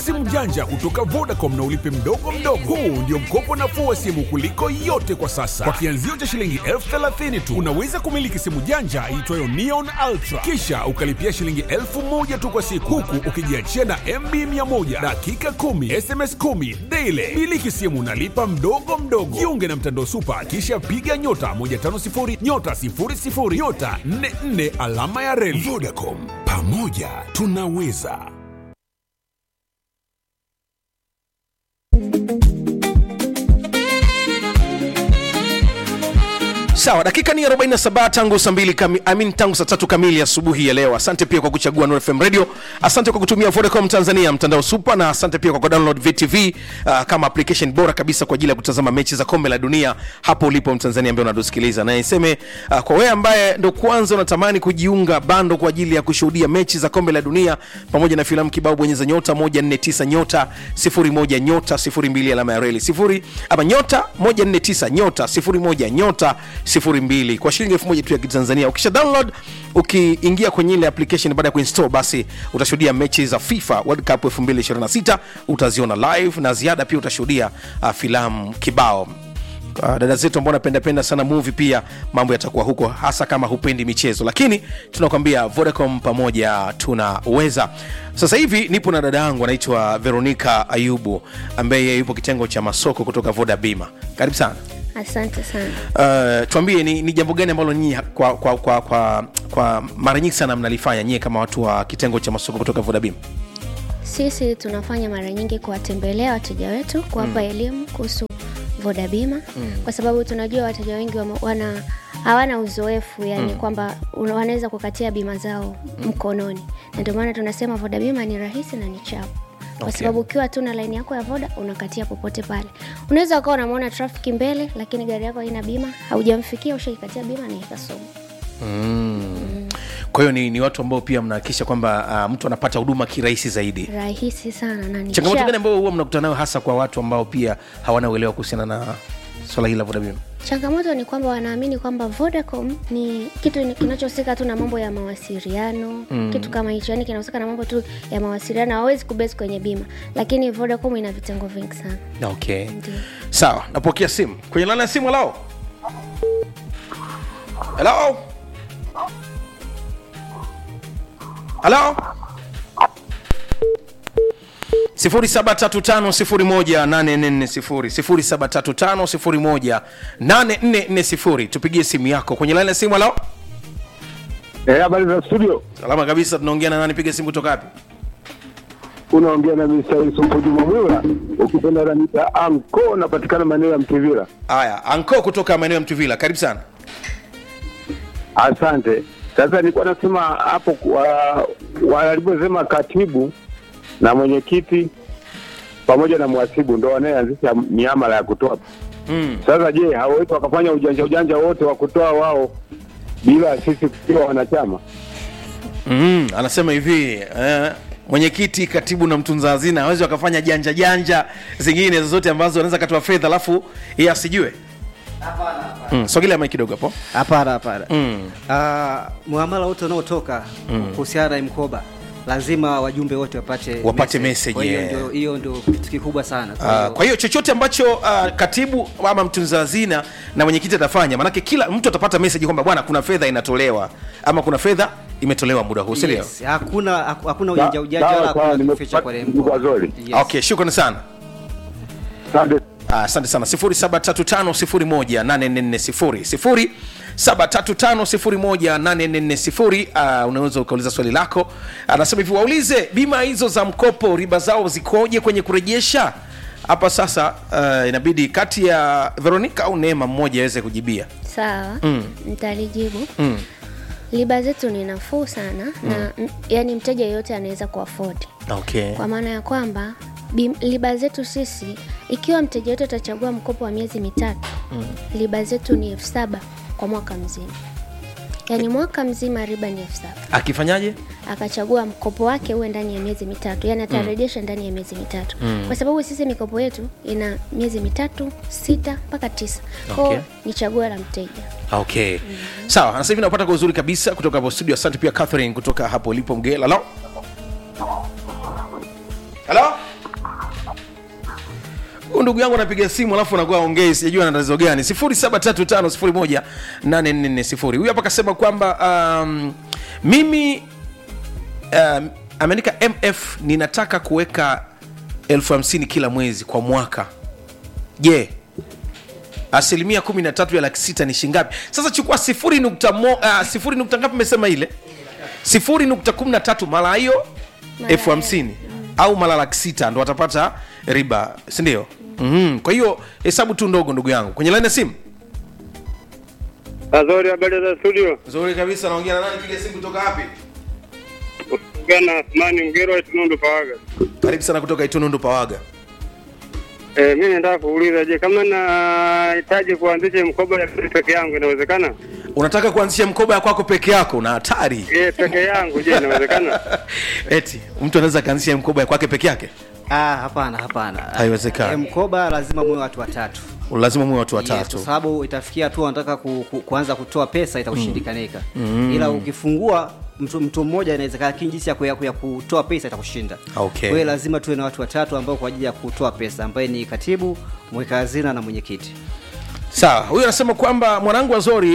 simu janja kutoka Vodacom na ulipe mdogo mdogo. Huu ndio mkopo nafuu wa simu kuliko yote kwa sasa. Kwa kianzio cha shilingi elfu thelathini tu unaweza kumiliki simu janja iitwayo Neon Ultra, kisha ukalipia shilingi elfu moja tu kwa siku, huku ukijiachia na MB 100 dakika 10 SMS 10 daily. Miliki simu nalipa mdogo mdogo. Jiunge na mtandao Super, kisha piga nyota 150 nyota 00 nyota 44 alama ya reli. Vodacom, pamoja tunaweza. sawa dakika ni 47 tangu saa mbili kami, amin tangu saa tatu kamili asubuhi ya leo asante pia kwa kuchagua Nuru fm radio asante kwa kutumia vodacom tanzania mtandao super na asante pia kwa kudownload vtv uh, kama application bora kabisa kwa ajili ya kutazama mechi za kombe la dunia hapo ulipo mtanzania ambaye unatusikiliza na niseme uh, kwa wewe ambaye ndo kwanza unatamani kujiunga bando kwa ajili ya kushuhudia mechi za kombe la dunia pamoja na filamu kibao bonyeza nyota 149 nyota 01 nyota 02 alama ya reli sifuri ama nyota 149 nyota 01 nyota 02 kwa shilingi elfu moja tu ya kitanzania ukisha download ukiingia kwenye ile application baada ya kuinstall basi utashuhudia mechi za fifa world cup 2026 utaziona live na ziada pia utashuhudia uh, filamu kibao Uh, dada zetu ambao napendapenda sana movie pia mambo yatakuwa huko hasa kama hupendi michezo lakini tunakwambia vodacom pamoja tunaweza sasa hivi nipo na dada yangu anaitwa veronica ayubu ambaye yupo kitengo cha masoko kutoka voda bima karibu sana Asante sana. uh, tuambie ni, ni jambo gani ambalo nyinyi kwa, kwa, kwa, kwa, kwa mara nyingi sana mnalifanya nyie kama watu wa kitengo cha masoko kutoka vodabim Sisi tunafanya mara nyingi kuwatembelea wateja wetu, kuwapa elimu kuhusu voda bima mm. kwa sababu tunajua wateja wengi wama- wana hawana uzoefu yani mm. kwamba una- wanaweza kukatia bima zao mkononi, na ndio maana tunasema voda bima ni rahisi na ni chapu kwa Okay. sababu ukiwa tu na laini yako ya voda unakatia popote pale. Unaweza ukawa unamwona trafiki mbele, lakini gari yako haina bima, haujamfikia, ushaikatia bima na ikasoma. kwa hiyo ni, ni watu ambao pia mnahakikisha kwamba uh, mtu anapata huduma kirahisi zaidi Rahisi sana na ni changamoto chapu. gani ambayo huwa mnakutana nayo hasa kwa watu ambao pia hawana uelewa kuhusiana na swala hili la vodabim changamoto ni kwamba wanaamini kwamba vodacom ni kitu ni- kinachohusika tu na mambo ya mawasiliano mm. kitu kama hicho yani kinahusika na mambo tu ya mawasiliano hawezi kubesi kwenye bima lakini vodacom ina vitengo vingi sana okay Ndio. sawa napokea simu kwenye lana ya simu hello hello hello 0735018440 0735018440 tupigie simu yako kwenye laini ya simu hello Eh, habari za studio. salama kabisa tunaongea na nani piga simu kutoka wapi Unaongea na Mr. Yusufu Juma Mwila, ukipenda nanita Anko, napatikana maeneo ya Mtivira. haya anko kutoka maeneo ya mtuvila karibu sana Asante. Sasa nilikuwa nasema hapo wa- waliposema katibu na mwenyekiti pamoja na mhasibu ndo wanayeanzisha miamala ya kutoa. mm. Sasa je, hawawezi wakafanya ujanja ujanja wote wa kutoa wao bila sisi kuwa wanachama? mm, anasema hivi eh, mwenyekiti katibu na mtunza hazina hawezi wakafanya janja janja zingine zozote ambazo wanaweza katoa fedha alafu yeye asijue mm, sogelea mai kidogo hapo hapana hapana mm. Ah, muamala wote unaotoka kuhusiana na mkoba lazima wajumbe wote wapate Wapate message, Kwa hiyo yeah. ndio- hiyo ndio kitu kikubwa sana Kwa Uh, hiyo- kwa hiyo chochote ambacho uh, katibu ama mtunza hazina na mwenyekiti atafanya maanake kila mtu atapata message kwamba bwana kuna fedha inatolewa ama kuna fedha imetolewa muda huu sindio yes, hakuna haku- hakuna ujanja ujanja Sawa, wala sawa, hakuna kuficha kwa nimekupata kwa zuri. Yes. okay shukrani sana Asante. Ah, asante sana 0735018440 0735018440 uh, unaweza ukauliza swali lako anasema hivi waulize bima hizo za mkopo riba zao zikoje kwenye kurejesha hapa sasa uh, inabidi kati ya veronica au neema mmoja aweze kujibia sawa Mm. nitalijibu mm. riba zetu ni nafuu sana na m- yani mteja yeyote anaweza kuafodi okay kwa maana ya kwamba bim- riba zetu sisi ikiwa mteja wetu atachagua mkopo wa miezi mitatu mm. riba zetu ni elfu saba kwa mwaka mzima yaani mwaka mzima riba ni elfu saba akifanyaje akachagua mkopo wake uwe ndani ya miezi mitatu yani atarejesha ndani ya miezi mitatu Mm. kwa sababu sisi mikopo yetu ina miezi mitatu sita mpaka tisa kwao Okay. ni chaguo la mteja okay sawa sasa hivi napata kwa uzuri kabisa kutoka hapo studio asante pia catherine kutoka hapo ulipo mgela halo halo ndugu yangu anapiga simu alafu anakuwa ongei sijajua ana tatizo gani 0735018440 huyu hapa kasema kwamba um, mimi um, ameandika mf ninataka kuweka elfu hamsini kila mwezi kwa mwaka je asilimia kumi na tatu ya laki sita ni shingapi sasa chukua sifuri nukta mo, uh, sifuri nukta ngapi mesema ile sifuri nukta kumi na tatu mara hiyo Mara elfu hamsini au mara laki sita ndo watapata riba sindio mm-hmm. kwa hiyo hesabu tu ndogo ndugu yangu kwenye laini ya simu Azori, habari za studio. nzuri kabisa naongea na nani piga simu kutoka wapi Ugana Asmani Mgero wa Tunundu Pawaga. karibu sana kutoka itunundu pawaga Eh, mimi nataka kuuliza, je, kama nahitaji kuanzisha mkoba ya peke yangu inawezekana? unataka kuanzisha mkoba ya kwako peke yako na hatari Eh, peke yangu je, inawezekana? eti mtu anaweza akaanzisha mkoba ya kwake peke yake Ah, hapana hapana. Haiwezekani. Eh, Mkoba lazima muwe watu watatu. lazima muwe watu Yes, watatu kwa sababu itafikia tu wanataka ku, ku, kuanza kutoa pesa itakushindikanika mm. ila ukifungua mtu, mtu mmoja inawezekana lakini jinsi ya, ku- ya, ku- ya kutoa pesa itakushinda Okay. kwa hiyo lazima tuwe na watu watatu ambao kwa ajili ya kutoa pesa ambaye ni katibu mweka hazina na mwenyekiti sawa huyu anasema kwamba mwanangu wazori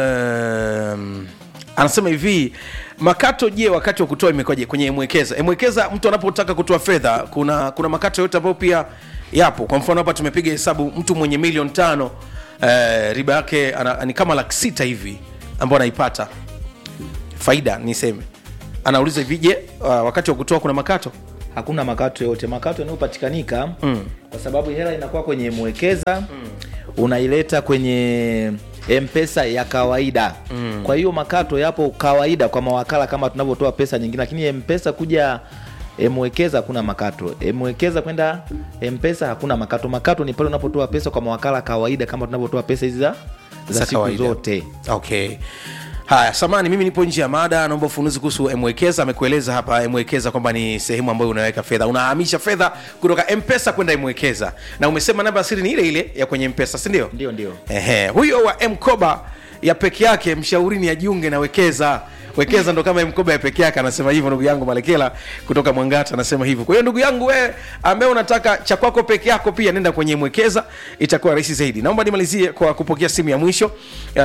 um, anasema hivi makato je wakati wa kutoa imekwaje kwenye mwekeza emwekeza mtu anapotaka kutoa fedha kuna kuna makato yote ambayo pia yapo kwa mfano hapa tumepiga hesabu mtu mwenye milioni tano uh, riba yake ana, ni kama laki sita hivi ambayo anaipata faida niseme anauliza hivi je uh, wakati wa kutoa kuna makato hakuna makato yote makato yanayopatikanika mm. kwa sababu hela inakuwa kwenye mwekeza mm. unaileta kwenye mpesa ya kawaida mm. kwa hiyo makato yapo kawaida kwa mawakala kama tunavyotoa pesa nyingine lakini mpesa kuja mwekeza hakuna makato mwekeza kwenda mpesa hakuna makato makato ni pale unapotoa pesa kwa mawakala kawaida kama tunavyotoa pesa hizi za za Za siku kawaida. zote okay haya samani mimi nipo nje ya mada naomba ufunuzi kuhusu mwekeza amekueleza hapa mwekeza kwamba ni sehemu ambayo unaweka fedha unahamisha fedha kutoka mpesa kwenda mwekeza na umesema namba ya siri ni ile ile ya kwenye mpesa sindio ndio ndio Ehe, huyo wa mkoba ya peke yake mshaurini ajiunge na wekeza wekeza ndo kama mkoba ya peke yake anasema hivyo ndugu yangu malekela kutoka mwangata anasema hivyo kwa hiyo ndugu yangu wewe ambaye unataka cha kwako peke yako pia nenda kwenye mwekeza itakuwa rahisi zaidi naomba nimalizie kwa kupokea simu ya mwisho uh,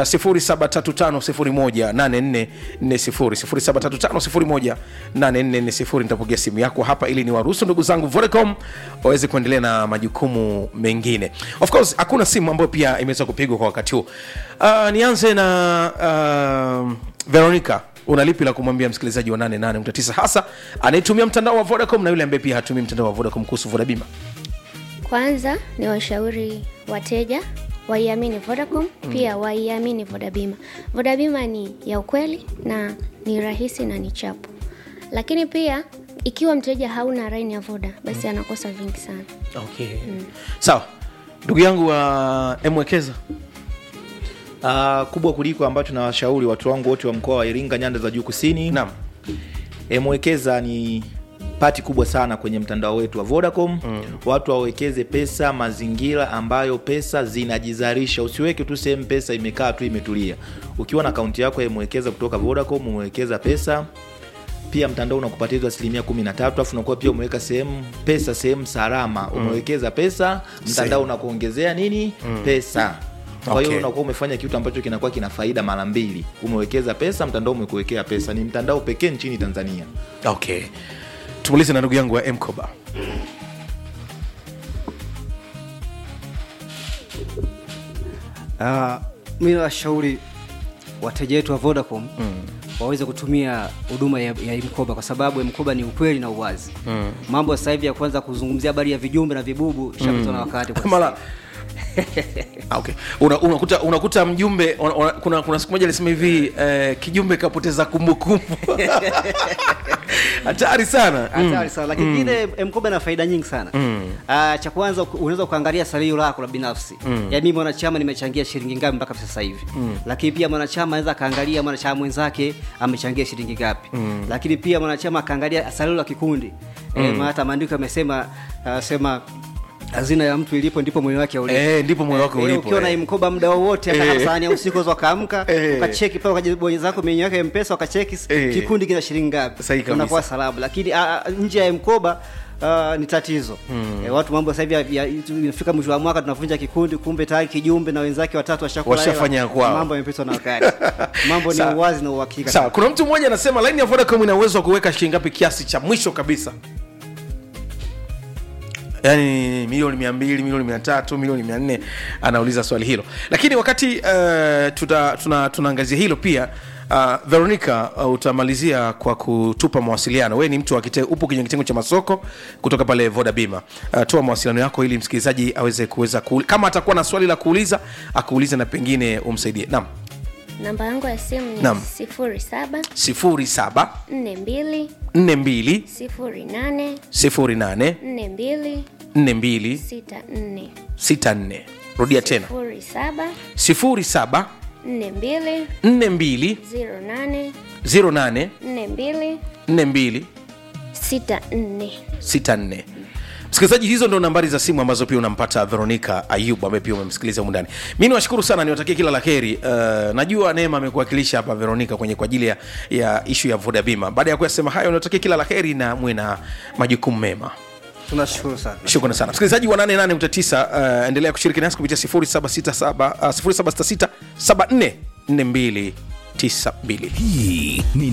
0735018440 0735018440 nitapokea simu yako hapa ili niwaruhusu ndugu zangu Vodacom waweze kuendelea na majukumu mengine of course hakuna simu ambayo pia imeweza kupigwa kwa wakati huu uh, nianze na uh, veronica una lipi la kumwambia msikilizaji wa 88.9 hasa anayetumia mtandao wa vodacom na yule ambaye pia hatumii mtandao wa vodacom kuhusu vodabima kwanza ni washauri wateja waiamini vodacom pia waiamini vodabima vodabima ni ya ukweli na ni rahisi na ni chapu lakini pia ikiwa mteja hauna raini ya voda basi anakosa vingi sana okay. sawa ndugu yangu wa uh, mwekeza uh, kubwa kuliko ambacho nawashauri watu wangu wote wa mkoa wa iringa nyanda za juu kusini naam e, mwekeza ni pati kubwa sana kwenye mtandao wetu wa vodacom mm. watu wawekeze pesa mazingira ambayo pesa zinajizalisha usiweke tu sehemu pesa imekaa tu imetulia ukiwa na akaunti yako ya mwekeza kutoka vodacom umewekeza pesa pia mtandao unakupatia hizo asilimia kumi na tatu afu unakuwa pia umeweka sehemu pesa sehemu salama umewekeza pesa mtandao unakuongezea nini pesa kwa hiyo Okay. unakuwa umefanya kitu ambacho kinakuwa kina faida mara mbili umewekeza pesa mtandao umekuwekea pesa ni mtandao pekee nchini tanzania okay tumulize na ndugu yangu wa mkoba uh, mi nawashauri wateja wetu wa vodacom mm. waweze kutumia huduma ya, ya mkoba kwa sababu mkoba ni ukweli na uwazi mm. mambo sasa hivi ya kwanza kuzungumzia habari ya vijumbe na vibubu shapitwa na wakati kwa sasa mara Ah, okay. Una- unakuta unakuta mjumbe una, una, kuna, kuna siku moja alisema hivi eh, kijumbe kapoteza kumbukumbu hatari sana Mm. hatari sana lakini ile mkoba ina faida nyingi sana Ah, cha kwanza uku- unaweza ukaangalia salio lako la binafsi yaani mimi mwanachama nimechangia shilingi ngapi mpaka sasa hivi lakini pia mwanachama anaweza akaangalia mwanachama mwenzake amechangia shilingi ngapi lakini pia mwanachama akaangalia salio la kikundi Eh, maana hata maandiko yamesema ah, sema hazina ya mtu ilipo ndipo moyo wake ulipo Eh, ndipo moyo wako Eh, ulipo, ukiwa na eh. mkoba muda wowote hata Eh. kama saa nne ya usiku unaweza ukaamka Eh. ukacheki pale ukajibonyeza zako menyu yake ya mpesa ukacheki Eh. kikundi kina shilingi ngapi Sahihi kabisa. unakuwa salamu lakini a, a, nje ya mkoba Uh, ni tatizo mm. e, watu mambo sasa hivi ya- ya- inafika mwisho wa mwaka tunavunja kikundi kumbe tayari kijumbe na wenzake watatu washakula hela. Washafanya kwao. mambo yamepitwa na wakati mambo ni Sawa. uwazi na uhakika sawa kuna mtu mmoja anasema laini ya vodacom ina uwezo wa kuweka shilingi ngapi kiasi cha mwisho kabisa yaani milioni mia mbili milioni mia tatu milioni mia nne anauliza swali hilo lakini wakati uh, tuta, tuna, tunaangazia hilo pia uh, veronica uh, utamalizia kwa kutupa mawasiliano wewe ni mtu wa kite, upo kwenye kitengo cha masoko kutoka pale voda bima uh, toa mawasiliano yako ili msikilizaji aweze kuweza kuuli, kama atakuwa na swali la kuuliza akuulize na pengine umsaidie naam namba yangu ya simu ni Naam. sifuri saba sifuri saba nne mbili nne mbili sifuri nane sifuri nane nne mbili nne mbili sita nne sita nne rudia tena sifuri saba sifuri saba nne mbili nne mbili ziro nane ziro nane nne mbili nne mbili sita nne sita nne msikilizaji hizo ndo nambari za simu ambazo pia unampata veronica ayub ambaye pia umemsikiliza humu ndani mi niwashukuru sana niwatakie kila la heri uh, najua neema amekuwakilisha hapa veronica kwenye kwa ajili ya, ya ishu ya voda bima baada ya kuyasema hayo niwatakie kila la heri na mwe na majukumu mema tunashukuru sana shukrani sana msikilizaji wa 88 uh, endelea kushiriki nasi kupitia 0767 uh, 0766 74 42 92 hii ni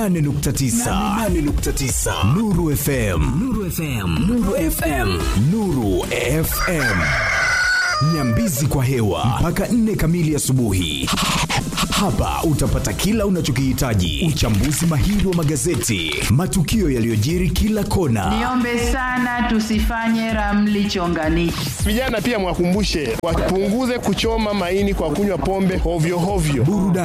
88.9 Nuru FM Nuru FM Nuru FM Nuru FM Nyambizi kwa hewa mpaka nne kamili asubuhi. Hapa utapata kila unachokihitaji: uchambuzi mahiri wa magazeti, matukio yaliyojiri kila kona, Niombe sana tusifanye ramli chonganishi. Vijana pia mwakumbushe wapunguze kuchoma maini kwa kunywa pombe hovyo hovyo. burudani